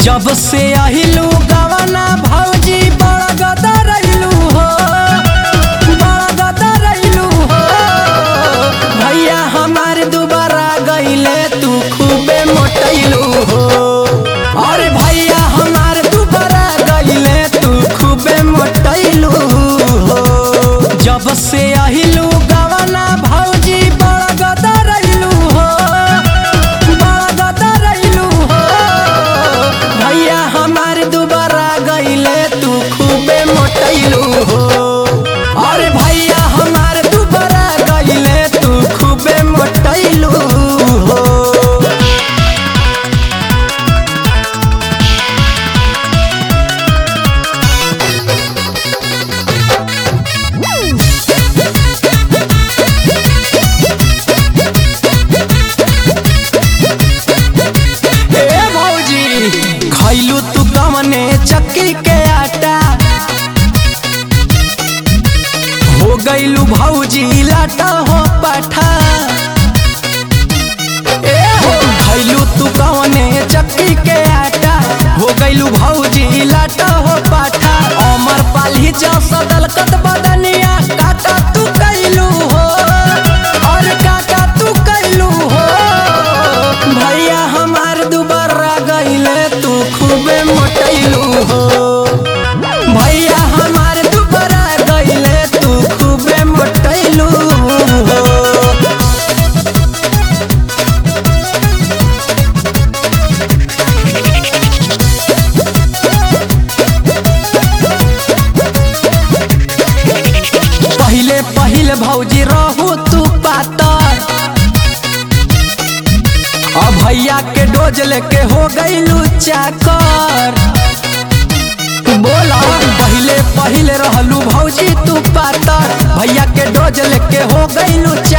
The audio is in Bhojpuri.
जब से आहिलू गवना भौजी बड़ा गदा रहिलू हो बड़ा गदा रहिलू हो भैया हमार दुबारा गईले तू खूबे मोटैलू हो अरे भैया हमार दुबारा गईले तू खूबे मोटैलू हो जब से आहिलू गवना भौजी बड़ा गदा रहिलू हो बड़ा गदा रहिलू हो भैया हमार दुबारा गईले तू खूबे मोटैलू हो अरे भैया हमार दुबारा गईले तू खूबे मोटैलू हो ए भौजी खैलू तू गमने चक्की के आटा हो गईलू भौजी लाटा हो पाठा ए हो खैलू तू गमने चक्की के आटा हो गईलू भौजी लाटा हो पाठा अमर पाली जा सदल कत बदनिया काका तू कैलू हो और काका तू कैलू हो भैया हमार दुबारा गईले तू खूबे मोटैलू हो भैया हमार दुबारा गईले तू खूबे मोटैलू हो पहिले पहिले भौजी रहू तू पातर अब भैया के डोज लेके हो गईलू चाकर बोला पहिले पहिले रहलू भौजी तू पातर भैया के डोज लेके हो गईलू